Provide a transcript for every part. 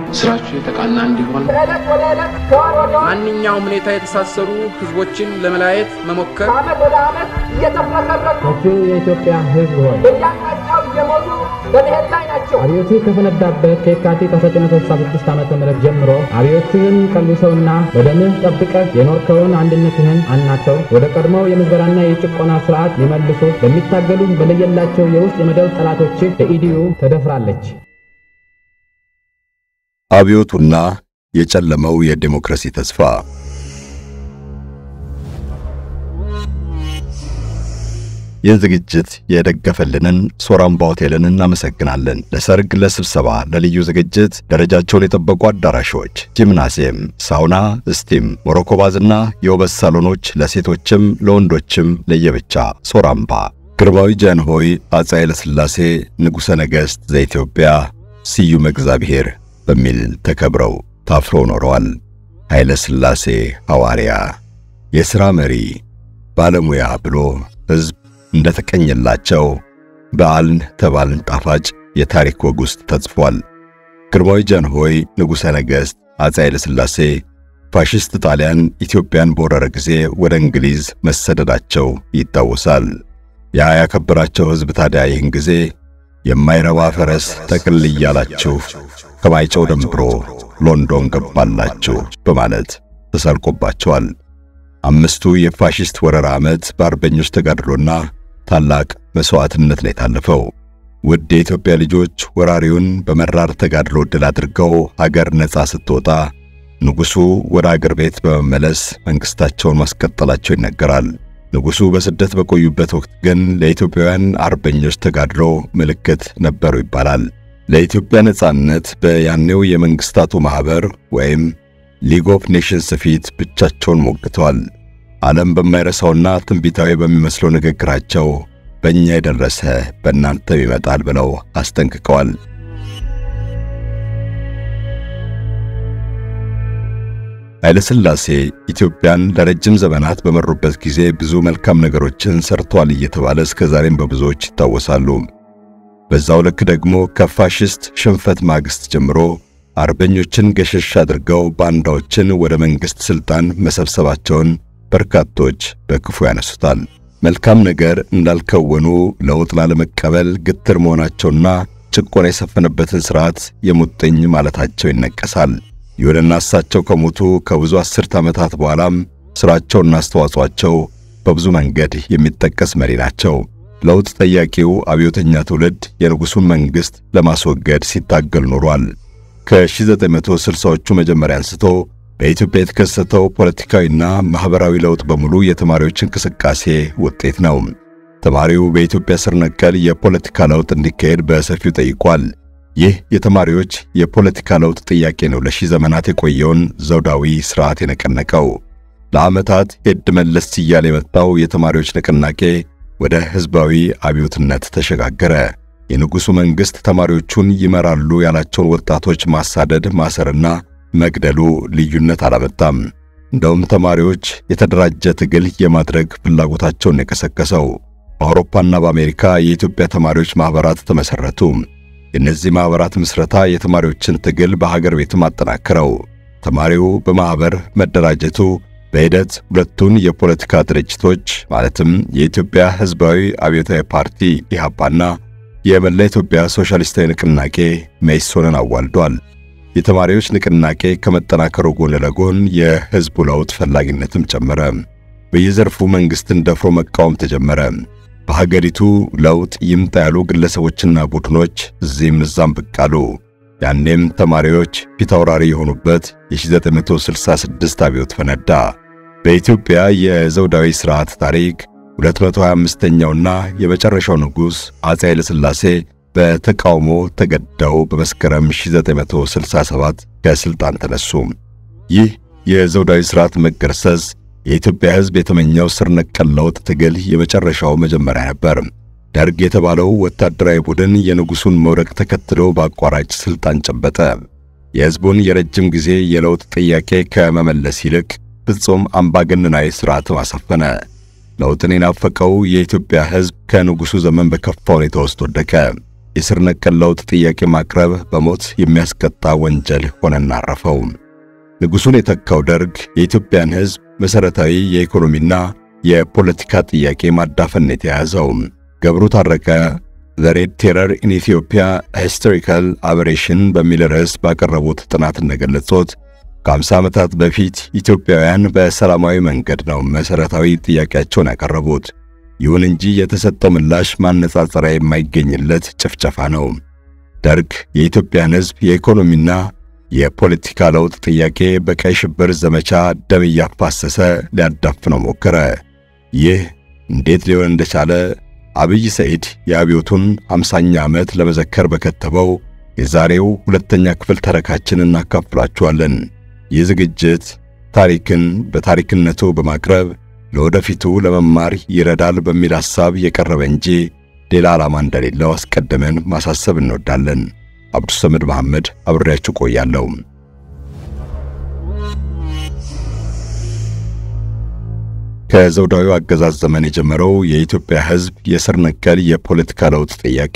ስራችሁ የተቃና እንዲሆን ከዕለት ወደ ዕለት ከወር ወደ ወር ማንኛውም ሁኔታ የተሳሰሩ ህዝቦችን ለመለያየት መሞከር ከዓመት ወደ ዓመት እየተፍረከረኩ ሰፊው የኢትዮጵያ ሕዝብ ሆይ በየአቅጣጫው እየሞቱ በመሄድ ላይ ናቸው። አብዮቱ ከፈነዳበት ከየካቲት 1966 ዓ ም ጀምሮ አብዮትህን ቀልሰውና በደምህ ጠብቀህ የኖርከውን አንድነትህን አናተው ወደ ቀድሞው የምዝበራና የጭቆና ስርዓት ሊመልሱ በሚታገሉ በለየላቸው የውስጥ የመደብ ጠላቶችህ በኢዲዩ ተደፍራለች። አብዮቱና የጨለመው የዴሞክራሲ ተስፋ ይህን ዝግጅት የደገፈልንን ሶራምባ ሆቴልን እናመሰግናለን። ለሰርግ፣ ለስብሰባ፣ ለልዩ ዝግጅት ደረጃቸውን የጠበቁ አዳራሾች፣ ጂምናሲየም፣ ሳውና፣ ስቲም፣ ሞሮኮ ባዝና የውበት ሳሎኖች ለሴቶችም ለወንዶችም ለየብቻ ሶራምባ። ግርማዊ ጃንሆይ አፄ ኃይለ ሥላሴ ንጉሠ ነገሥት ዘኢትዮጵያ ስዩም እግዚአብሔር በሚል ተከብረው ታፍረው ኖረዋል። ኃይለ ሥላሴ ሐዋርያ፣ የሥራ መሪ፣ ባለሙያ ብሎ ሕዝብ እንደተቀኘላቸው በዓልን ተባልን ጣፋጭ የታሪክ ወግ ውስጥ ተጽፏል። ግርማዊ ጃንሆይ ንጉሠ ነገሥት አፄ ኃይለ ሥላሴ ፋሽስት ጣሊያን ኢትዮጵያን በወረረ ጊዜ ወደ እንግሊዝ መሰደዳቸው ይታወሳል። ያ ያከበራቸው ሕዝብ ታዲያ ይህን ጊዜ የማይረባ ፈረስ ጠቅል እያላችሁ ከማይጨው ደንብሮ ሎንዶን ገባላችሁ በማለት ተሳልቆባቸዋል። አምስቱ የፋሽስት ወረራ ዓመት በአርበኞች ተጋድሎና ታላቅ መሥዋዕትነት ነው የታለፈው። ውድ የኢትዮጵያ ልጆች ወራሪውን በመራር ተጋድሎ ድል አድርገው ሀገር ነፃ ስትወጣ ንጉሡ ወደ አገር ቤት በመመለስ መንግሥታቸውን ማስቀጠላቸው ይነገራል። ንጉሡ በስደት በቆዩበት ወቅት ግን ለኢትዮጵያውያን አርበኞች ተጋድሎ ምልክት ነበሩ ይባላል። ለኢትዮጵያ ነጻነት በያኔው የመንግሥታቱ ማኅበር ወይም ሊግ ኦፍ ኔሽንስ ፊት ብቻቸውን ሞግተዋል። ዓለም በማይረሳውና ትንቢታዊ በሚመስለው ንግግራቸው በእኛ የደረሰ በእናንተም ይመጣል ብለው አስጠንቅቀዋል። ኃይለ ሥላሴ ኢትዮጵያን ለረጅም ዘመናት በመሩበት ጊዜ ብዙ መልካም ነገሮችን ሰርተዋል እየተባለ እስከ ዛሬም በብዙዎች ይታወሳሉ። በዛው ልክ ደግሞ ከፋሽስት ሽንፈት ማግስት ጀምሮ አርበኞችን ገሸሽ አድርገው ባንዳዎችን ወደ መንግሥት ሥልጣን መሰብሰባቸውን በርካቶች በክፉ ያነሱታል። መልካም ነገር እንዳልከወኑ ለውጥ ላለመቀበል ግትር መሆናቸውና ጭቆና የሰፈነበትን ሥርዓት የሙጥኝ ማለታቸው ይነቀሳል። ይሁንና እሳቸው ከሞቱ ከብዙ አስርት ዓመታት በኋላም ሥራቸውና አስተዋጽኦአቸው በብዙ መንገድ የሚጠቀስ መሪ ናቸው። ለውጥ ጠያቂው አብዮተኛ ትውልድ የንጉሡን መንግሥት ለማስወገድ ሲታገል ኖሯል። ከ1960ዎቹ መጀመሪያ አንስቶ በኢትዮጵያ የተከሰተው ፖለቲካዊና ማኅበራዊ ለውጥ በሙሉ የተማሪዎች እንቅስቃሴ ውጤት ነው። ተማሪው በኢትዮጵያ ስር ነቀል የፖለቲካ ለውጥ እንዲካሄድ በሰፊው ጠይቋል። ይህ የተማሪዎች የፖለቲካ ለውጥ ጥያቄ ነው ለሺህ ዘመናት የቆየውን ዘውዳዊ ሥርዓት የነቀነቀው። ለዓመታት ሄድ መለስ እያለ የመጣው የተማሪዎች ንቅናቄ ወደ ሕዝባዊ አብዮትነት ተሸጋገረ። የንጉሡ መንግሥት ተማሪዎቹን ይመራሉ ያላቸውን ወጣቶች ማሳደድ፣ ማሰርና መግደሉ ልዩነት አላመጣም። እንደውም ተማሪዎች የተደራጀ ትግል የማድረግ ፍላጎታቸውን የቀሰቀሰው። በአውሮፓና በአሜሪካ የኢትዮጵያ ተማሪዎች ማኅበራት ተመሠረቱ። የእነዚህ ማኅበራት ምስረታ የተማሪዎችን ትግል በሀገር ቤትም አጠናክረው። ተማሪው በማኅበር መደራጀቱ በሂደት ሁለቱን የፖለቲካ ድርጅቶች ማለትም የኢትዮጵያ ሕዝባዊ አብዮታዊ ፓርቲ ኢሕአፓና የመላ ኢትዮጵያ ሶሻሊስታዊ ንቅናቄ መኢሶንን አዋልዷል። የተማሪዎች ንቅናቄ ከመጠናከሩ ጎን ለጎን የሕዝቡ ለውጥ ፈላጊነትም ጨመረ። በየዘርፉ መንግሥትን ደፍሮ መቃወም ተጀመረ። በሀገሪቱ ለውጥ ይምጣ ያሉ ግለሰቦችና ቡድኖች እዚህም እዛም ብቅ አሉ። ያኔም ተማሪዎች ፊታውራሪ የሆኑበት የ1966 አብዮት ፈነዳ። በኢትዮጵያ የዘውዳዊ ሥርዓት ታሪክ 225ኛውና የመጨረሻው ንጉሥ አፄ ኃይለ ሥላሴ በተቃውሞ ተገደው በመስከረም 1967 ከሥልጣን ተነሱ። ይህ የዘውዳዊ ሥርዓት መገርሰስ የኢትዮጵያ ሕዝብ የተመኘው ስር ነቀል ለውጥ ትግል የመጨረሻው መጀመሪያ ነበር። ደርግ የተባለው ወታደራዊ ቡድን የንጉሡን መውደቅ ተከትሎ በአቋራጭ ሥልጣን ጨበጠ። የሕዝቡን የረጅም ጊዜ የለውጥ ጥያቄ ከመመለስ ይልቅ ፍጹም አምባገነናዊ ሥርዓት አሰፈነ። ለውጥን የናፈቀው የኢትዮጵያ ሕዝብ ከንጉሡ ዘመን በከፋ ሁኔታ ውስጥ ወደቀ። የስር ነቀል ለውጥ ጥያቄ ማቅረብ በሞት የሚያስቀጣ ወንጀል ሆነና አረፈው። ንጉሡን የተካው ደርግ የኢትዮጵያን ሕዝብ መሠረታዊ የኢኮኖሚና የፖለቲካ ጥያቄ ማዳፈን የተያዘው። ገብሩ ታረቀ ዘ ሬድ ቴረር ኢን ኢትዮጵያ ሂስቶሪካል አበሬሽን በሚል ርዕስ ባቀረቡት ጥናት እንደገለጹት ከ50 ዓመታት በፊት ኢትዮጵያውያን በሰላማዊ መንገድ ነው መሠረታዊ ጥያቄያቸውን ያቀረቡት። ይሁን እንጂ የተሰጠው ምላሽ ማነጻጸሪያ የማይገኝለት ጭፍጨፋ ነው። ደርግ የኢትዮጵያን ሕዝብ የኢኮኖሚና የፖለቲካ ለውጥ ጥያቄ በቀይ ሽብር ዘመቻ ደም እያፋሰሰ ሊያዳፍነው ሞከረ። ይህ እንዴት ሊሆን እንደቻለ አብይ ሰኢድ የአብዮቱን 50ኛ ዓመት ለመዘከር በከተበው የዛሬው ሁለተኛ ክፍል ተረካችን እናካፍላችኋለን። ይህ ዝግጅት ታሪክን በታሪክነቱ በማቅረብ ለወደፊቱ ለመማር ይረዳል በሚል ሐሳብ የቀረበ እንጂ ሌላ ዓላማ እንደሌለው አስቀድመን ማሳሰብ እንወዳለን። አብዱሰመድ መሐመድ አብሬያችሁ ቆያለሁ። ከዘውዳዊው አገዛዝ ዘመን የጀመረው የኢትዮጵያ ሕዝብ የስር ነቀል የፖለቲካ ለውጥ ጥያቄ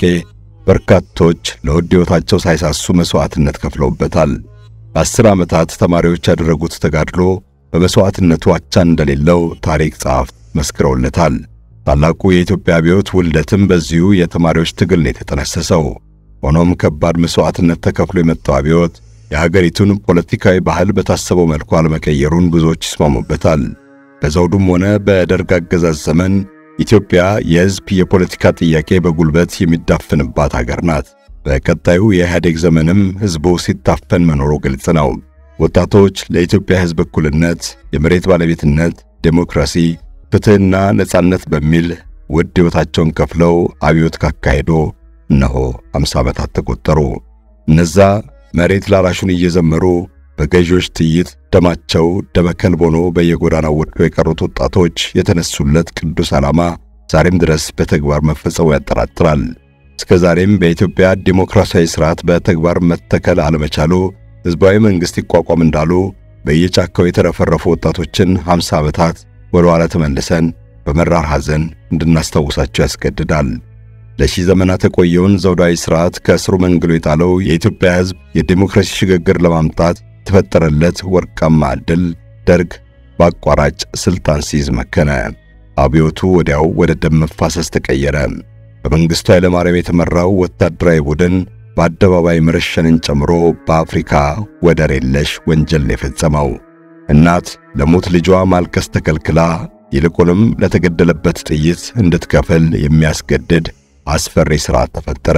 በርካቶች ለውድ ሕይወታቸው ሳይሳሱ መሥዋዕትነት ከፍለውበታል። ለአስር ዓመታት ተማሪዎች ያደረጉት ተጋድሎ በመሥዋዕትነቱ አቻ እንደሌለው ታሪክ ጸሐፍት መስክረውለታል። ታላቁ የኢትዮጵያ አብዮት ውልደትም በዚሁ የተማሪዎች ትግል ነው የተጠነሰሰው። ሆኖም ከባድ መሥዋዕትነት ተከፍሎ የመጣው አብዮት የሀገሪቱን ፖለቲካዊ ባህል በታሰበው መልኩ አለመቀየሩን ብዙዎች ይስማሙበታል። በዘውዱም ሆነ በደርግ አገዛዝ ዘመን ኢትዮጵያ የሕዝብ የፖለቲካ ጥያቄ በጉልበት የሚዳፍንባት ሀገር ናት። በቀጣዩ የኢህአዴግ ዘመንም ሕዝቡ ሲታፈን መኖሩ ግልጽ ነው። ወጣቶች ለኢትዮጵያ ሕዝብ እኩልነት፣ የመሬት ባለቤትነት፣ ዴሞክራሲ፣ ፍትሕና ነጻነት በሚል ውድ ሕይወታቸውን ከፍለው አብዮት ካካሄዶ እነሆ 50 ዓመታት ተቆጠሩ። እነዛ መሬት ላራሹን እየዘመሩ በገዢዎች ጥይት ደማቸው ደመከልብ ሆኖ በየጎዳናው ወድቀው የቀሩት ወጣቶች የተነሱለት ቅዱስ ዓላማ ዛሬም ድረስ በተግባር መፈጸሙ ያጠራጥራል። እስከ ዛሬም በኢትዮጵያ ዲሞክራሲያዊ ሥርዓት በተግባር መተከል አለመቻሉ ሕዝባዊ መንግሥት ይቋቋም እንዳሉ በየጫካው የተረፈረፉ ወጣቶችን 50 ዓመታት ወደ ኋላ ተመልሰን በመራር ሐዘን እንድናስታውሳቸው ያስገድዳል። ለሺህ ዘመናት የቆየውን ዘውዳዊ ሥርዓት ከስሩ መንግሎ የጣለው የኢትዮጵያ ሕዝብ የዲሞክራሲ ሽግግር ለማምጣት የተፈጠረለት ወርቃማ ዕድል ደርግ በአቋራጭ ሥልጣን ሲይዝ መከነ። አብዮቱ ወዲያው ወደ ደም መፋሰስ ተቀየረ። በመንግሥቱ ኃይለማርያም የተመራው ወታደራዊ ቡድን በአደባባይ መረሸንን ጨምሮ በአፍሪካ ወደር የለሽ ወንጀል የፈጸመው እናት ለሞት ልጇ ማልቀስ ተከልክላ ይልቁንም ለተገደለበት ጥይት እንድትከፍል የሚያስገድድ አስፈሪ ሥርዓት ተፈጠረ።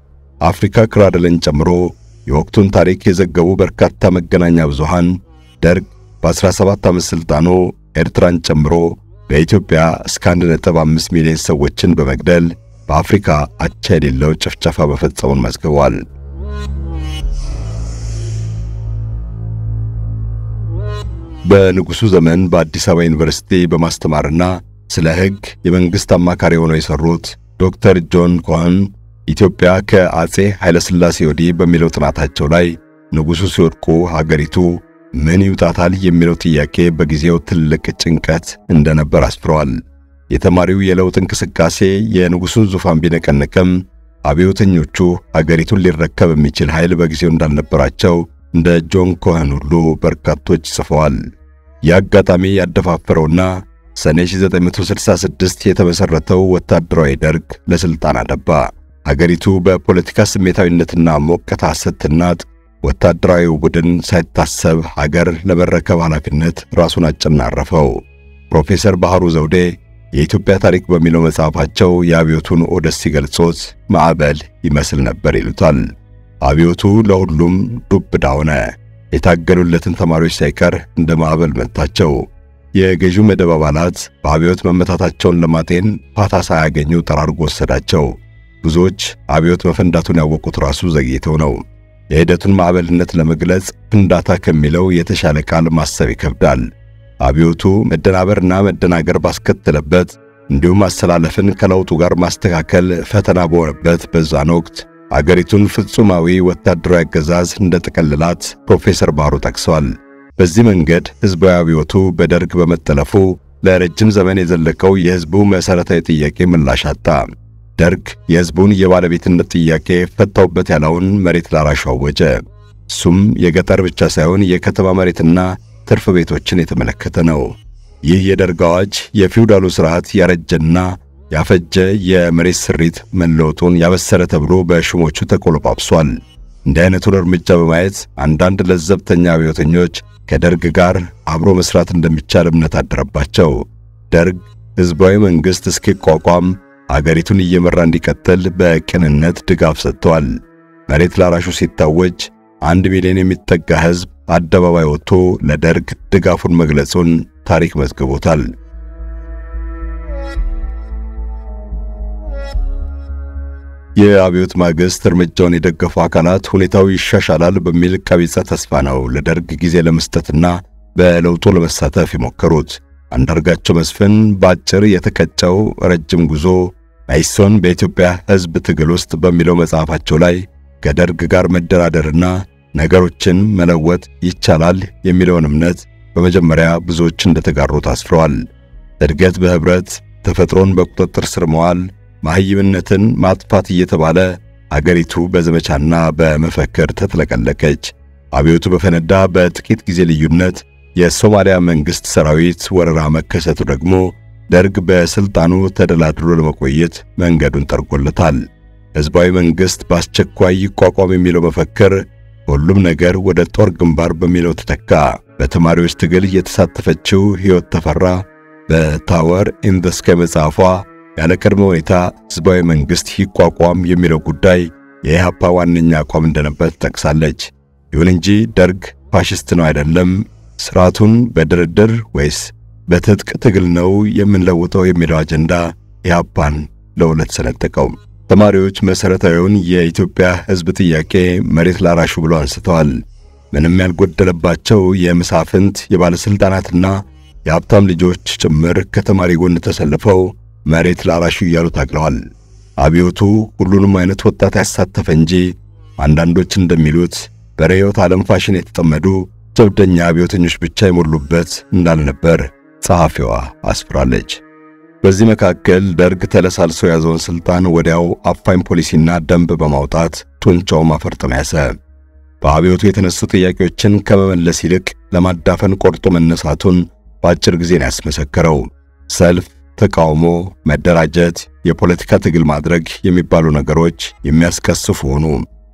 አፍሪካ ክራድልን ጨምሮ የወቅቱን ታሪክ የዘገቡ በርካታ መገናኛ ብዙሃን ደርግ በ17 ዓመት ሥልጣኑ ኤርትራን ጨምሮ በኢትዮጵያ እስከ 1.5 ሚሊዮን ሰዎችን በመግደል በአፍሪካ አቻ የሌለው ጭፍጨፋ መፈጸሙን መዝግቧል። በንጉሡ ዘመን በአዲስ አበባ ዩኒቨርሲቲ በማስተማርና ስለ ሕግ የመንግሥት አማካሪ ሆነው የሠሩት ዶክተር ጆን ኮኸን ኢትዮጵያ ከአጼ ኃይለሥላሴ ወዲህ በሚለው ጥናታቸው ላይ ንጉሡ ሲወድቁ ሀገሪቱ ምን ይውጣታል የሚለው ጥያቄ በጊዜው ትልቅ ጭንቀት እንደነበር አስፍረዋል። የተማሪው የለውጥ እንቅስቃሴ የንጉሡን ዙፋን ቢነቀንቅም አብዮተኞቹ ሀገሪቱን ሊረከብ የሚችል ኃይል በጊዜው እንዳልነበራቸው እንደ ጆን ኮኸን ሁሉ በርካቶች ጽፈዋል። ይህ አጋጣሚ ያደፋፈረውና ሰኔ 1966 የተመሠረተው ወታደራዊ ደርግ ለሥልጣን አደባ። ሀገሪቱ በፖለቲካ ስሜታዊነትና ሞቀታ ስትናጥ ወታደራዊው ቡድን ሳይታሰብ ሀገር ለመረከብ ኃላፊነት ራሱን አጨናረፈው። ፕሮፌሰር ባህሩ ዘውዴ የኢትዮጵያ ታሪክ በሚለው መጽሐፋቸው የአብዮቱን ኦደስ ሲገልጾት ማዕበል ይመስል ነበር ይሉታል። አብዮቱ ለሁሉም ዱብ እዳ ሆነ። የታገሉለትን ተማሪዎች ሳይቀር እንደ ማዕበል መታቸው። የገዢው መደብ አባላት በአብዮት መመታታቸውን ለማጤን ፋታ ሳያገኙ ጠራርጎ ወሰዳቸው። ብዙዎች አብዮት መፈንዳቱን ያወቁት ራሱ ዘግይተው ነው። የሂደቱን ማዕበልነት ለመግለጽ ፍንዳታ ከሚለው የተሻለ ቃል ማሰብ ይከብዳል። አብዮቱ መደናበርና መደናገር ባስከተለበት እንዲሁም አሰላለፍን ከለውጡ ጋር ማስተካከል ፈተና በሆነበት በዛን ወቅት አገሪቱን ፍጹማዊ ወታደራዊ አገዛዝ እንደጠቀለላት ፕሮፌሰር ባህሩ ጠቅሰዋል። በዚህ መንገድ ሕዝባዊ አብዮቱ በደርግ በመጠለፉ ለረጅም ዘመን የዘለቀው የሕዝቡ መሠረታዊ ጥያቄ ምላሽ አጣ። ደርግ የሕዝቡን የባለቤትነት ጥያቄ ፈታውበት ያለውን መሬት ላራሹ አወጀ። እሱም የገጠር ብቻ ሳይሆን የከተማ መሬትና ትርፍ ቤቶችን የተመለከተ ነው። ይህ የደርግ አዋጅ የፊውዳሉ ስርዓት ያረጀና ያፈጀ የመሬት ስሪት መለወጡን ያበሰረ ተብሎ በሹሞቹ ተቆለጳጵሷል። እንዲህ አይነቱን እርምጃ በማየት አንዳንድ ለዘብተኛ አብዮተኞች ከደርግ ጋር አብሮ መስራት እንደሚቻል እምነት አደረባቸው። ደርግ ሕዝባዊ መንግሥት እስኪቋቋም አገሪቱን እየመራ እንዲቀጥል በቅንነት ድጋፍ ሰጥቷል። መሬት ላራሹ ሲታወጅ አንድ ሚሊዮን የሚጠጋ ሕዝብ አደባባይ ወጥቶ ለደርግ ድጋፉን መግለጹን ታሪክ መዝግቦታል። የአብዮት ማግስት እርምጃውን የደገፉ አካላት ሁኔታው ይሻሻላል በሚል ቀቢጸ ተስፋ ነው ለደርግ ጊዜ ለመስጠትና በለውጡ ለመሳተፍ የሞከሩት። አንዳርጋቸው መስፍን በአጭር የተቀጨው ረጅም ጉዞ መኢሶን በኢትዮጵያ ሕዝብ ትግል ውስጥ በሚለው መጽሐፋቸው ላይ ከደርግ ጋር መደራደርና ነገሮችን መለወጥ ይቻላል የሚለውን እምነት በመጀመሪያ ብዙዎች እንደተጋሩት አስፍረዋል። እድገት በህብረት ተፈጥሮን በቁጥጥር ስር መዋል ማህይምነትን ማጥፋት እየተባለ አገሪቱ በዘመቻና በመፈክር ተጥለቀለቀች። አብዮቱ በፈነዳ በጥቂት ጊዜ ልዩነት የሶማሊያ መንግሥት ሰራዊት ወረራ መከሰቱ ደግሞ ደርግ በስልጣኑ ተደላድሎ ለመቆየት መንገዱን ጠርጎለታል። ሕዝባዊ መንግሥት በአስቸኳይ ይቋቋም የሚለው መፈክር ሁሉም ነገር ወደ ጦር ግንባር በሚለው ተተካ። በተማሪዎች ትግል የተሳተፈችው ሕይወት ተፈራ በታወር ኢን ዘ ስካይ መጽሐፏ ያለ ቅድመ ሁኔታ ሕዝባዊ መንግሥት ይቋቋም የሚለው ጉዳይ የኢህአፓ ዋነኛ አቋም እንደነበር ትጠቅሳለች። ይሁን እንጂ ደርግ ፋሽስት ነው አይደለም፣ ስርዓቱን በድርድር ወይስ በትጥቅ ትግል ነው የምንለውጠው የሚለው አጀንዳ ኢህአፓን ለሁለት ሰነጠቀው። ተማሪዎች መሠረታዊውን የኢትዮጵያ ሕዝብ ጥያቄ መሬት ላራሹ ብለው አንስተዋል። ምንም ያልጎደለባቸው የመሳፍንት የባለሥልጣናትና የሀብታም ልጆች ጭምር ከተማሪ ጎን ተሰልፈው መሬት ላራሹ እያሉ ታግለዋል። አብዮቱ ሁሉንም አይነት ወጣት ያሳተፈ እንጂ አንዳንዶች እንደሚሉት በርዕዮተ ዓለም ፋሽን የተጠመዱ ጀብደኛ አብዮተኞች ብቻ የሞሉበት እንዳልነበር ጸሐፊዋ አስፍራለች። በዚህ መካከል ደርግ ተለሳልሶ የያዘውን ሥልጣን ወዲያው አፋኝ ፖሊሲና ደንብ በማውጣት ጡንቻው ማፈርጠም ያዘ። በአብዮቱ የተነሱ ጥያቄዎችን ከመመለስ ይልቅ ለማዳፈን ቆርጦ መነሳቱን በአጭር ጊዜ ነው ያስመሰከረው። ሰልፍ ተቃውሞ፣ መደራጀት፣ የፖለቲካ ትግል ማድረግ የሚባሉ ነገሮች የሚያስከስፉ ሆኑ።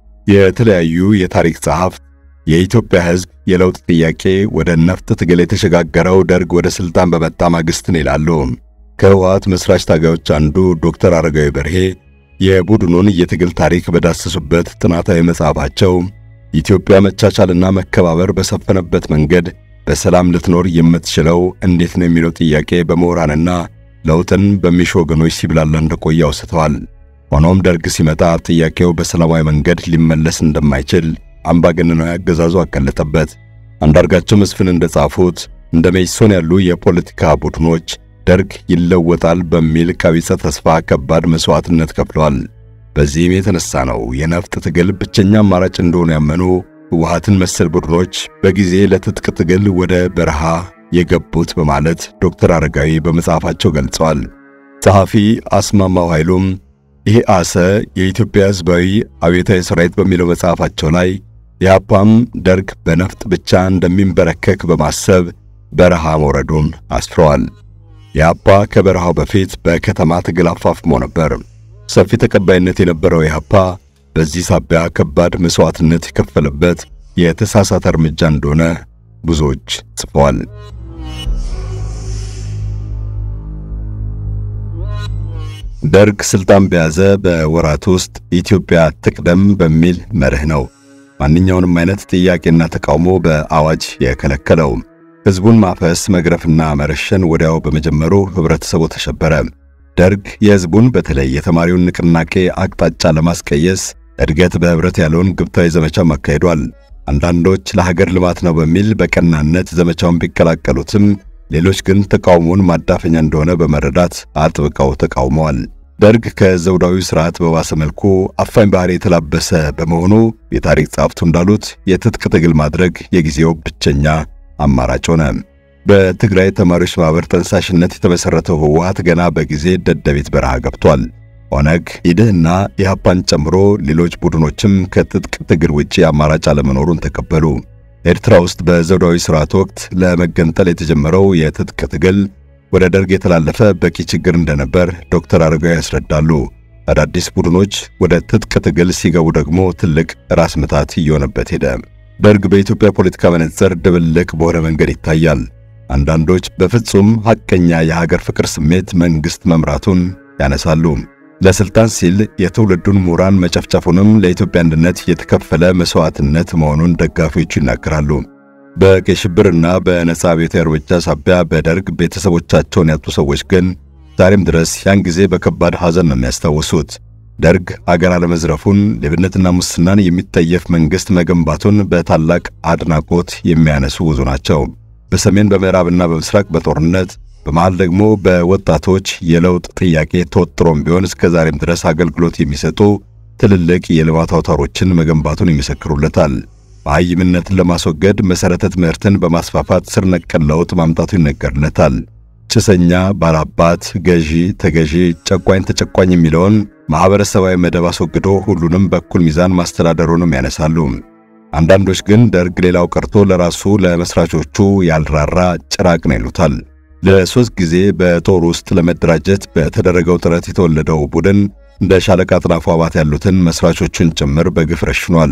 የተለያዩ የታሪክ ጸሐፍት የኢትዮጵያ ሕዝብ የለውጥ ጥያቄ ወደ ነፍጥ ትግል የተሸጋገረው ደርግ ወደ ሥልጣን በመጣ ማግስት ነው ይላሉ። ከህወሓት መስራች ታጋዮች አንዱ ዶክተር አረጋዊ በርሄ የቡድኑን የትግል ታሪክ በዳሰሱበት ጥናታዊ መጽሐፋቸው ኢትዮጵያ መቻቻልና መከባበር በሰፈነበት መንገድ በሰላም ልትኖር የምትችለው እንዴት ነው የሚለው ጥያቄ በምሁራንና ለውጥን በሚሹ ወገኖች ሲብላላ እንደቆየ አውስተዋል። ሆኖም ደርግ ሲመጣ ጥያቄው በሰላማዊ መንገድ ሊመለስ እንደማይችል አምባገነናዊ አገዛዙ አቀለጠበት። አንዳርጋቸው መስፍን እንደጻፉት እንደ መኢሶን ያሉ የፖለቲካ ቡድኖች ደርግ ይለወጣል በሚል ቀቢጸ ተስፋ ከባድ መስዋዕትነት ከፍለዋል። በዚህም የተነሳ ነው የነፍጥ ትግል ብቸኛ አማራጭ እንደሆነ ያመኑ ህወሓትን መሰል ቡድኖች በጊዜ ለትጥቅ ትግል ወደ በረሃ የገቡት በማለት ዶክተር አረጋዊ በመጽሐፋቸው ገልጸዋል። ጸሐፊ አስማማው ኃይሉም ይሄ አሰ የኢትዮጵያ ሕዝባዊ አብዮታዊ ሰራዊት በሚለው መጽሐፋቸው ላይ ኢህአፓም ደርግ በነፍጥ ብቻ እንደሚንበረከክ በማሰብ በረሃ መውረዱን አስፍረዋል። ኢህአፓ ከበረሃው በፊት በከተማ ትግል አፋፍሞ ነበር። ሰፊ ተቀባይነት የነበረው ኢህአፓ በዚህ ሳቢያ ከባድ መስዋዕትነት የከፈለበት የተሳሳተ እርምጃ እንደሆነ ብዙዎች ጽፈዋል። ደርግ ስልጣን በያዘ በወራት ውስጥ ኢትዮጵያ ትቅደም በሚል መርህ ነው ማንኛውንም አይነት ጥያቄና ተቃውሞ በአዋጅ የከለከለው። ሕዝቡን ማፈስ፣ መግረፍና መረሸን ወዲያው በመጀመሩ ህብረተሰቡ ተሸበረ። ደርግ የሕዝቡን በተለይ የተማሪውን ንቅናቄ አቅጣጫ ለማስቀየስ እድገት በህብረት ያለውን ግብታዊ ዘመቻ አካሂዷል። አንዳንዶች ለሀገር ልማት ነው በሚል በቀናነት ዘመቻውን ቢቀላቀሉትም ሌሎች ግን ተቃውሞውን ማዳፈኛ እንደሆነ በመረዳት አጥብቀው ተቃውመዋል። ደርግ ከዘውዳዊ ስርዓት በባሰ መልኩ አፋኝ ባህሪ የተላበሰ በመሆኑ የታሪክ ጸሐፍቱ እንዳሉት የትጥቅ ትግል ማድረግ የጊዜው ብቸኛ አማራጭ ሆነ። በትግራይ ተማሪዎች ማህበር ጠንሳሽነት የተመሰረተው ህወሓት ገና በጊዜ ደደቤት በረሃ ገብቷል። ኦነግ፣ ኢድህና ኢህአፓን ጨምሮ ሌሎች ቡድኖችም ከትጥቅ ትግል ውጪ አማራጭ አለመኖሩን ተቀበሉ። ኤርትራ ውስጥ በዘውዳዊ ስርዓት ወቅት ለመገንጠል የተጀመረው የትጥቅ ትግል ወደ ደርግ የተላለፈ በቂ ችግር እንደነበር ዶክተር አረጋዊ ያስረዳሉ። አዳዲስ ቡድኖች ወደ ትጥቅ ትግል ሲገቡ ደግሞ ትልቅ ራስ ምታት እየሆነበት ሄደ። ደርግ በኢትዮጵያ ፖለቲካ መነጽር ድብልቅ በሆነ መንገድ ይታያል። አንዳንዶች በፍጹም ሐቀኛ የሀገር ፍቅር ስሜት መንግሥት መምራቱን ያነሳሉ። ለስልጣን ሲል የትውልዱን ምሁራን መጨፍጨፉንም ለኢትዮጵያ አንድነት የተከፈለ መስዋዕትነት መሆኑን ደጋፊዎቹ ይናገራሉ። በቀይ ሽብርና በነጻ አብዮታዊ እርምጃ ሳቢያ በደርግ ቤተሰቦቻቸውን ያጡ ሰዎች ግን ዛሬም ድረስ ያን ጊዜ በከባድ ሐዘን ነው የሚያስታውሱት። ደርግ አገር አለመዝረፉን፣ ሌብነትና ሙስናን የሚጠየፍ መንግሥት መገንባቱን በታላቅ አድናቆት የሚያነሱ ብዙ ናቸው። በሰሜን በምዕራብና በምስራቅ በጦርነት በመሃል ደግሞ በወጣቶች የለውጥ ጥያቄ ተወጥሮም ቢሆን እስከ ዛሬም ድረስ አገልግሎት የሚሰጡ ትልልቅ የልማት አውታሮችን መገንባቱን ይመሰክሩለታል። መሃይምነትን ለማስወገድ መሠረተ ትምህርትን በማስፋፋት ስር ነቀል ለውጥ ማምጣቱ ይነገርለታል። ጭሰኛ፣ ባላባት፣ ገዢ፣ ተገዢ፣ ጨቋኝ፣ ተጨቋኝ የሚለውን ማኅበረሰባዊ መደብ አስወግዶ ሁሉንም በኩል ሚዛን ማስተዳደሩንም ያነሳሉ። አንዳንዶች ግን ደርግ ሌላው ቀርቶ ለራሱ ለመስራቾቹ ያልራራ ጭራቅ ነው ይሉታል። ለሶስት ጊዜ በጦር ውስጥ ለመደራጀት በተደረገው ጥረት የተወለደው ቡድን እንደ ሻለቃ አጥናፉ አባት ያሉትን መስራቾቹን ጭምር በግፍ ረሽኗል።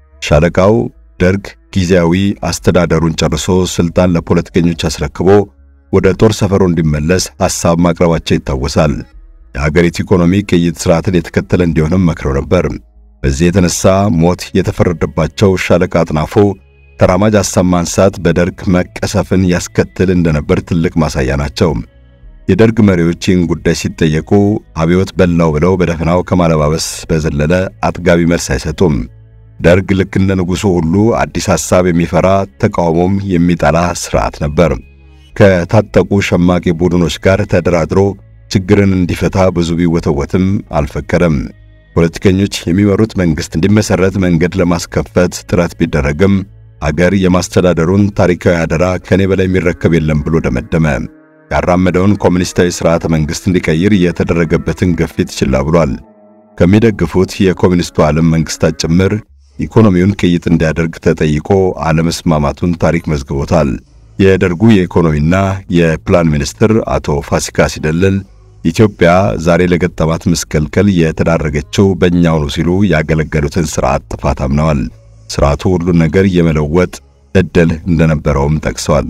ሻለቃው ደርግ ጊዜያዊ አስተዳደሩን ጨርሶ ስልጣን ለፖለቲከኞች አስረክቦ ወደ ጦር ሰፈሩ እንዲመለስ ሐሳብ ማቅረባቸው ይታወሳል። የሀገሪቱ ኢኮኖሚ ቅይጥ ስርዓትን የተከተለ እንዲሆንም መክረው ነበር። በዚህ የተነሳ ሞት የተፈረደባቸው ሻለቃ አጥናፉ ተራማጅ ሐሳብ ማንሳት በደርግ መቀሰፍን ያስከትል እንደነበር ትልቅ ማሳያ ናቸው። የደርግ መሪዎች ይህን ጉዳይ ሲጠየቁ አብዮት በላው ብለው በደፈናው ከማለባበስ በዘለለ አጥጋቢ መልስ አይሰጡም። ደርግ ልክ እንደ ንጉሡ ሁሉ አዲስ ሐሳብ የሚፈራ ተቃውሞም የሚጠላ ሥርዓት ነበር። ከታጠቁ ሸማቂ ቡድኖች ጋር ተደራድሮ ችግርን እንዲፈታ ብዙ ቢወተወትም አልፈቀደም። ፖለቲከኞች የሚመሩት መንግሥት እንዲመሠረት መንገድ ለማስከፈት ጥረት ቢደረግም አገር የማስተዳደሩን ታሪካዊ አደራ ከኔ በላይ የሚረከብ የለም ብሎ ደመደመ። ያራመደውን ኮሙኒስታዊ ሥርዓተ መንግሥት እንዲቀይር የተደረገበትን ግፊት ችላ ብሏል። ከሚደግፉት የኮሙኒስቱ ዓለም መንግሥታት ጭምር ኢኮኖሚውን ቅይጥ እንዲያደርግ ተጠይቆ አለመስማማቱን ታሪክ መዝግቦታል። የደርጉ የኢኮኖሚና የፕላን ሚኒስትር አቶ ፋሲካ ሲደልል ኢትዮጵያ ዛሬ ለገጠማት ምስቅልቅል የተዳረገችው በእኛው ነው ሲሉ ያገለገሉትን ሥርዓት ጥፋት አምነዋል። ሥርዓቱ ሁሉን ነገር የመለወጥ ዕድል እንደነበረውም ጠቅሰዋል።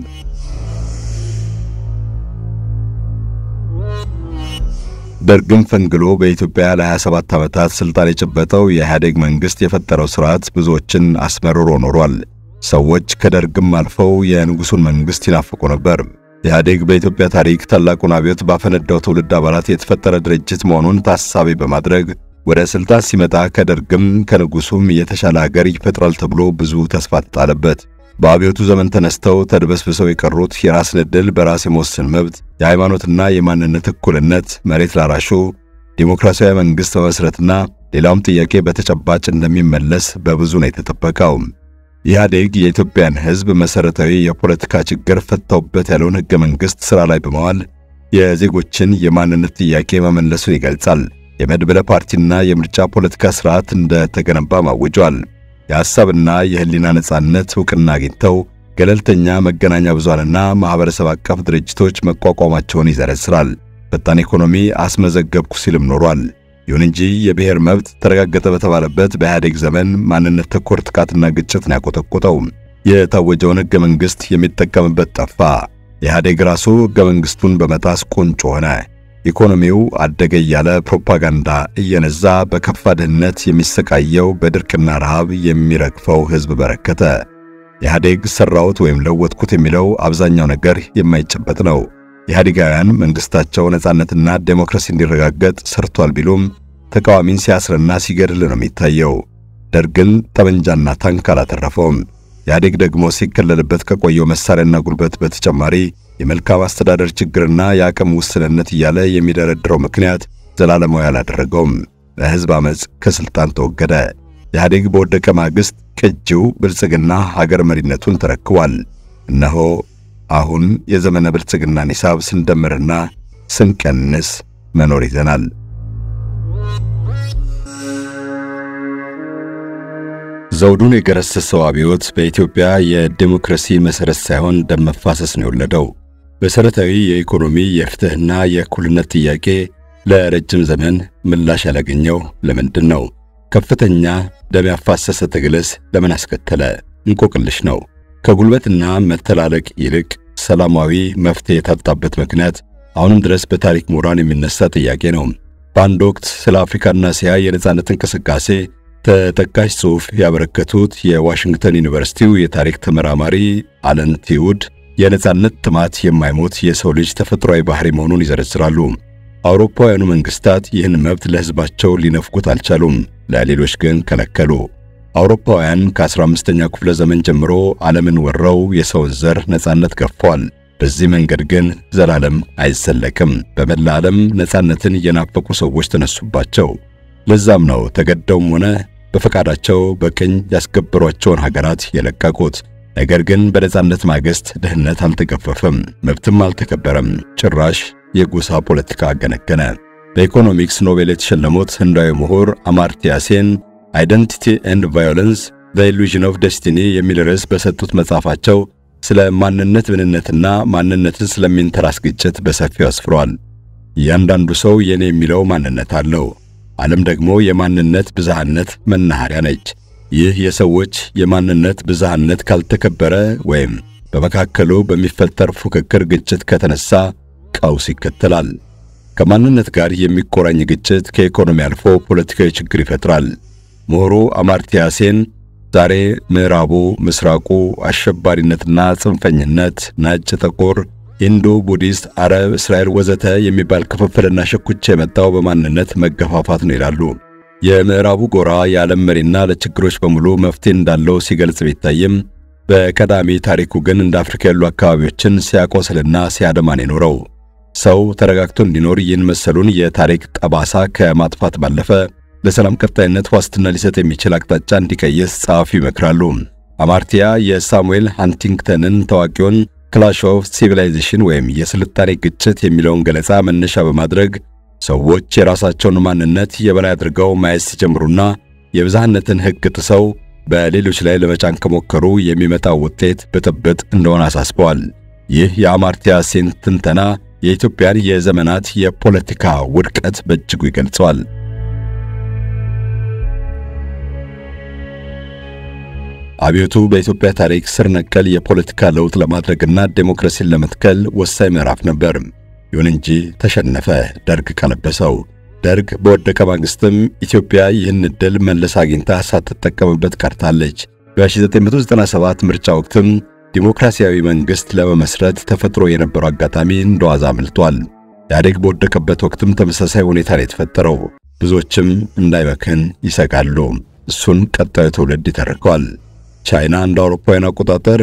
ደርግም ፈንግሎ በኢትዮጵያ ለ27 ዓመታት ሥልጣን የጨበጠው የኢህአዴግ መንግሥት የፈጠረው ሥርዓት ብዙዎችን አስመርሮ ኖሯል። ሰዎች ከደርግም አልፈው የንጉሡን መንግሥት ይናፍቁ ነበር። ኢህአዴግ በኢትዮጵያ ታሪክ ታላቁን አብዮት ባፈነዳው ትውልድ አባላት የተፈጠረ ድርጅት መሆኑን ታሳቢ በማድረግ ወደ ሥልጣን ሲመጣ ከደርግም ከንጉሡም የተሻለ አገር ይፈጥራል ተብሎ ብዙ ተስፋ ተጣለበት። በአብዮቱ ዘመን ተነስተው ተድበስብሰው የቀሩት የራስን ዕድል በራስ የመወሰን መብት፣ የሃይማኖትና የማንነት እኩልነት፣ መሬት ላራሹ ዲሞክራሲያዊ መንግሥት መመስረትና ሌላውም ጥያቄ በተጨባጭ እንደሚመለስ በብዙ ነው የተጠበቀው። ኢህአዴግ የኢትዮጵያን ሕዝብ መሠረታዊ የፖለቲካ ችግር ፈታውበት ያለውን ሕገ መንግሥት ሥራ ላይ በመዋል የዜጎችን የማንነት ጥያቄ መመለሱን ይገልጻል። የመድበለ ፓርቲና የምርጫ ፖለቲካ ሥርዓት እንደተገነባ ማውጇል። የሐሳብና የህሊና ነጻነት ዕውቅና አግኝተው ገለልተኛ መገናኛ ብዙሃንና ማኅበረሰብ አቀፍ ድርጅቶች መቋቋማቸውን ይዘረዝራል። ፈጣን ኢኮኖሚ አስመዘገብኩ ሲልም ኖሯል። ይሁን እንጂ የብሔር መብት ተረጋገጠ በተባለበት በኢህአዴግ ዘመን ማንነት ተኮር ጥቃትና ግጭት ነው ያቆጠቆጠው። የታወጀውን ሕገ መንግሥት የሚጠቀምበት ጠፋ። ኢህአዴግ ራሱ ሕገ መንግሥቱን በመጣስ ቁንጮ ሆነ። ኢኮኖሚው አደገ እያለ ፕሮፓጋንዳ እየነዛ በከፋ ድህነት የሚሰቃየው በድርቅና ረሃብ የሚረግፈው ሕዝብ በረከተ። ኢህአዴግ ሠራሁት ወይም ለወጥኩት የሚለው አብዛኛው ነገር የማይጨበጥ ነው። ኢህአዴጋውያን መንግሥታቸው ነጻነትና ዴሞክራሲ እንዲረጋገጥ ሰርቷል ቢሉም ተቃዋሚን ሲያስርና ሲገድል ነው የሚታየው። ደርግን ጠመንጃና ታንክ አላተረፈውም። ኢህአዴግ ደግሞ ሲከለልበት ከቆየው መሳሪያና ጉልበት በተጨማሪ የመልካም አስተዳደር ችግርና የአቅም ውስንነት እያለ የሚደረድረው ምክንያት ዘላለማዊ አላደረገውም። በሕዝብ ዓመፅ ከሥልጣን ተወገደ። ኢህአዴግ በወደቀ ማግስት ቅጂው ብልጽግና ሀገር መሪነቱን ተረክቧል። እነሆ አሁን የዘመነ ብልጽግናን ሂሳብ ስንደምርና ስንቀንስ መኖር ይዘናል። ዘውዱን የገረሰሰው አብዮት በኢትዮጵያ የዲሞክራሲ መሠረት ሳይሆን ደም መፋሰስ ነው የወለደው። መሠረታዊ የኢኮኖሚ የፍትሕና የእኩልነት ጥያቄ ለረጅም ዘመን ምላሽ ያላገኘው ለምንድን ነው? ከፍተኛ ደም ያፋሰሰ ትግልስ ለምን አስከተለ? እንቆቅልሽ ነው። ከጉልበትና መተላለቅ ይልቅ ሰላማዊ መፍትሄ የታጣበት ምክንያት አሁንም ድረስ በታሪክ ምሁራን የሚነሳ ጥያቄ ነው። በአንድ ወቅት ስለ አፍሪካና እስያ የነጻነት እንቅስቃሴ ተጠቃሽ ጽሑፍ ያበረከቱት የዋሽንግተን ዩኒቨርሲቲው የታሪክ ተመራማሪ አለን ቲውድ የነጻነት ጥማት የማይሞት የሰው ልጅ ተፈጥሯዊ ባህሪ መሆኑን ይዘረዝራሉ። አውሮፓውያኑ መንግስታት ይህን መብት ለሕዝባቸው ሊነፍጉት አልቻሉም፣ ለሌሎች ግን ከለከሉ። አውሮፓውያን ከ15ኛው ክፍለ ዘመን ጀምሮ ዓለምን ወረው የሰውን ዘር ነጻነት ገፈዋል። በዚህ መንገድ ግን ዘላለም አይዘለቅም። በመላ ዓለም ነጻነትን የናፈቁ ሰዎች ተነሱባቸው። ለዛም ነው ተገደውም ሆነ በፈቃዳቸው በቅኝ ያስገበሯቸውን ሀገራት የለቀቁት። ነገር ግን በነጻነት ማግስት ድህነት አልተገፈፈም፣ መብትም አልተከበረም። ጭራሽ የጎሳ ፖለቲካ አገነገነ። በኢኮኖሚክስ ኖቤል የተሸለሙት ህንዳዊ ምሁር አማርትያ ሴን አይደንቲቲ ኤንድ ቫዮለንስ ዘ ኢሉዥን ኦፍ ደስቲኒ የሚል ርዕስ በሰጡት መጽሐፋቸው ስለ ማንነት ምንነትና ማንነትን ስለሚንተራስ ግጭት በሰፊው አስፍሯል። እያንዳንዱ ሰው የኔ የሚለው ማንነት አለው። ዓለም ደግሞ የማንነት ብዝሃነት መናኸሪያ ነች። ይህ የሰዎች የማንነት ብዝሃነት ካልተከበረ ወይም በመካከሉ በሚፈጠር ፉክክር ግጭት ከተነሳ ቀውስ ይከተላል። ከማንነት ጋር የሚቆራኝ ግጭት ከኢኮኖሚ አልፎ ፖለቲካዊ ችግር ይፈጥራል። ምሁሩ አማርትያ ሴን ዛሬ ምዕራቡ፣ ምስራቁ፣ አሸባሪነትና ጽንፈኝነት፣ ነጭ፣ ጥቁር፣ ሂንዱ፣ ቡዲስት፣ አረብ፣ እስራኤል ወዘተ የሚባል ክፍፍልና ሽኩቻ የመጣው በማንነት መገፋፋት ነው ይላሉ። የምዕራቡ ጎራ የዓለም መሪና ለችግሮች በሙሉ መፍትሄ እንዳለው ሲገልጽ ቢታይም በቀዳሚ ታሪኩ ግን እንደ አፍሪካ ያሉ አካባቢዎችን ሲያቆስልና ሲያደማን የኖረው ሰው ተረጋግቶ እንዲኖር ይህን መሰሉን የታሪክ ጠባሳ ከማጥፋት ባለፈ ለሰላም ቀጣይነት ዋስትና ሊሰጥ የሚችል አቅጣጫ እንዲቀይስ ጸሐፊ ይመክራሉ። አማርቲያ የሳሙኤል ሃንቲንግተንን ታዋቂውን ክላሽ ኦፍ ሲቪላይዜሽን ወይም የስልጣኔ ግጭት የሚለውን ገለጻ መነሻ በማድረግ ሰዎች የራሳቸውን ማንነት የበላይ አድርገው ማየት ሲጀምሩና የብዝሃነትን ሕግ ጥሰው በሌሎች ላይ ለመጫን ከሞከሩ የሚመጣው ውጤት ብጥብጥ እንደሆነ አሳስበዋል። ይህ የአማርቲያ ሴን ትንተና የኢትዮጵያን የዘመናት የፖለቲካ ውድቀት በእጅጉ ይገልጸዋል። አብዮቱ በኢትዮጵያ ታሪክ ስር ነቀል የፖለቲካ ለውጥ ለማድረግና ዴሞክራሲን ለመትከል ወሳኝ ምዕራፍ ነበር። ይሁን እንጂ ተሸነፈ፣ ደርግ ቀለበሰው። ደርግ በወደቀ ማግስትም ኢትዮጵያ ይህን ዕድል መልሳ አግኝታ ሳትጠቀምበት ቀርታለች። በ1997 ምርጫ ወቅትም ዲሞክራሲያዊ መንግሥት ለመመስረት ተፈጥሮ የነበረው አጋጣሚ እንደዋዛ አምልጧል። ኢህአዴግ በወደቀበት ወቅትም ተመሳሳይ ሁኔታ ነው የተፈጠረው። ብዙዎችም እንዳይመክን ይሰጋሉ። እሱን ቀጣዩ ትውልድ ይተርከዋል። ቻይና እንደ አውሮፓውያን አቆጣጠር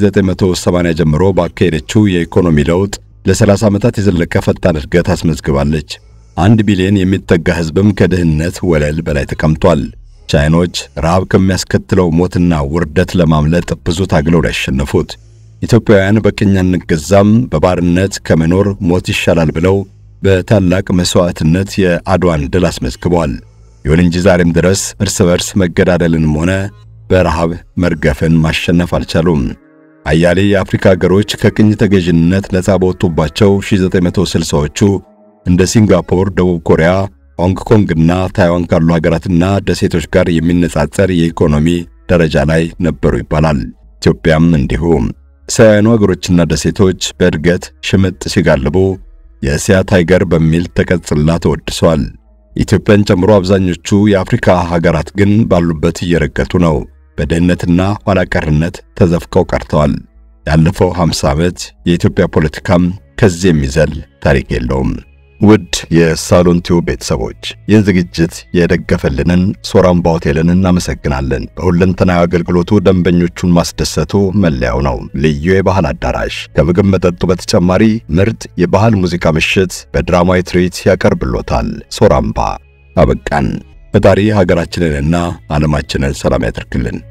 ከ1980 ጀምሮ ባካሄደችው የኢኮኖሚ ለውጥ ለ30 ዓመታት የዘለቀ ፈጣን እድገት አስመዝግባለች። አንድ ቢሊዮን የሚጠጋ ሕዝብም ከድህነት ወለል በላይ ተቀምጧል። ቻይኖች ረሃብ ከሚያስከትለው ሞትና ውርደት ለማምለጥ ብዙ ታግለው ያሸነፉት። ኢትዮጵያውያን በቅኝ አንገዛም፣ በባርነት ከመኖር ሞት ይሻላል ብለው በታላቅ መሥዋዕትነት የአድዋን ድል አስመዝግበዋል። ይሁን እንጂ ዛሬም ድረስ እርስ በርስ መገዳደልንም ሆነ በረሃብ መርገፍን ማሸነፍ አልቻሉም። አያሌ የአፍሪካ ሀገሮች ከቅኝ ተገዥነት ነፃ በወጡባቸው 1960ዎቹ እንደ ሲንጋፖር፣ ደቡብ ኮሪያ፣ ሆንግ ኮንግና ታይዋን ካሉ ሀገራትና ደሴቶች ጋር የሚነጻጸር የኢኮኖሚ ደረጃ ላይ ነበሩ ይባላል። ኢትዮጵያም እንዲሁ። እስያውያኑ ሀገሮችና ደሴቶች በእድገት ሽምጥ ሲጋልቡ የእስያ ታይገር በሚል ተቀጽላ ተወድሰዋል። ኢትዮጵያን ጨምሮ አብዛኞቹ የአፍሪካ ሀገራት ግን ባሉበት እየረገጡ ነው። በድህነትና ኋላ ቀርነት ተዘፍቀው ቀርተዋል። ያለፈው 50 ዓመት የኢትዮጵያ ፖለቲካም ከዚህ የሚዘል ታሪክ የለውም። ውድ የሳሎን ቲዩብ ቤተሰቦች ይህን ዝግጅት የደገፈልንን ሶራምባ ሆቴልን እናመሰግናለን። በሁለንተናዊ አገልግሎቱ ደንበኞቹን ማስደሰቱ መለያው ነው። ልዩ የባህል አዳራሽ ከምግብ መጠጡ በተጨማሪ ምርጥ የባህል ሙዚቃ ምሽት በድራማዊ ትርኢት ያቀርብሎታል። ሶራምባ አበቃን። ፈጣሪ ሀገራችንንና ዓለማችንን ሰላም ያደርግልን።